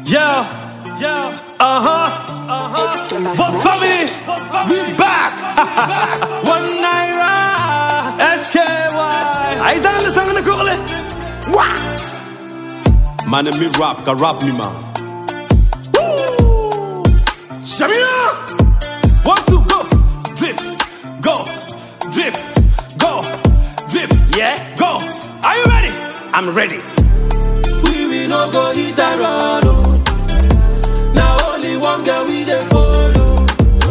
Yeah, yeah, uh huh, uh huh. Boss family, we back. One naira, SKY. I stand the song in the curly. Wah. Man, me rap, can rap me man. Woo! Shamina. One, two, go, drip, go, drip, go, drip. Yeah, go. Are you ready? I'm ready. We will no go hit and run. Oh. Now only one girl we dey follow.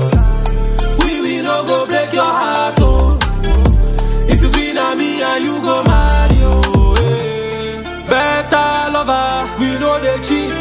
We will no go break your heart. Oh. If you green on me and you go marry. Oh, eh. Better lover, we know they cheat.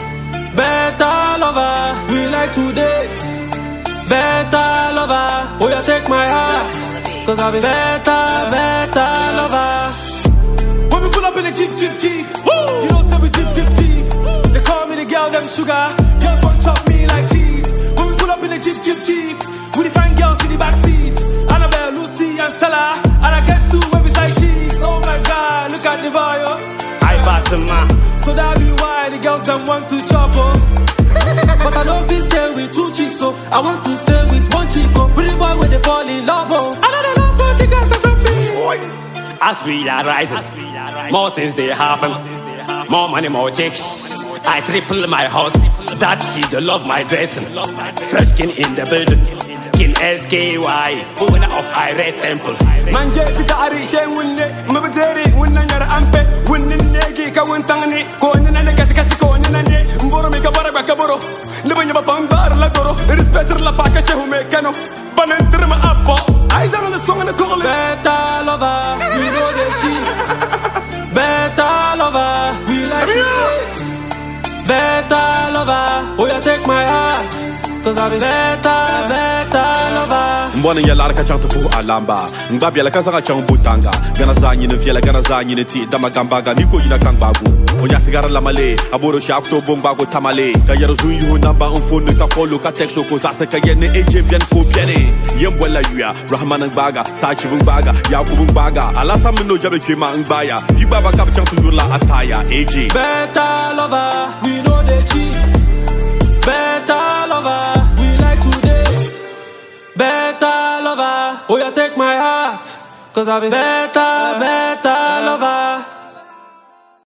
Better lover, we like to date. Better lover, oh yeah, take my heart. Cause I'll be better, better lover. When we pull up in the jeep, jeep, jeep, woo! You know, say we jeep, jeep, jeep. They call me the girl, them sugar. Girls want chop me like cheese. When we pull up in the jeep, jeep, jeep, we the fine girls in the back seat. Annabelle, Lucy, and Stella, and I get two where beside cheeks. Oh my God, look at the bio. I pass them man. So that be why the girls them want to chop oh. But I don't fit stay with two chicks, so I want to stay with one chick. Oh, pretty boy when they fall in love, oh. I don't know about the girls that don't be. As we are rising, more things they happen. More money, more chicks. I triple my house. That she the love my dressing. Fresh skin in the building. Kin SKY, owner of Irate Temple. manje fita ari she wunne mabiteri wunna nyara ampe wunnin negi ka wuntangni ko nina ne kasi kasi ko nina ne mboro mi ka bara ba kaboro libanya ba bambar la goro respecter la paka she hume kano banentre ma appo ai zanga le song na kole Better lover, we know they cheat. Better lover, we like to date. Better lover, oh yeah, take my heart. Cause I'll be better, better lover. mbɔni yɛlari ka chaŋ ti puhi alamba n gba biɛla ka zaŋa chaŋ butanga gana zaa nyini viɛla gana zaa nyini ti dama gambaga ni ko yina kan gbaagu o nyasigara lamale a boro shaak to bon gbaagu tamale ka yɛri zun yuhu namba n fonni ka folo ka tɛgso ko zaɣisi ka yɛ ni eje biɛni ko biɛni yen bɔla yuya rahman n gbaaga saachibu n gbaaga yakubu n gbaaga alasam ni no jabi kpema n gbaaya yi gbaaba ka bi chaŋ ti yurila ataya eje Better lover, we know they cheat. Better lover, we like to date. Better lover, oh yeah, take my heart. Cause I'll be better, better lover.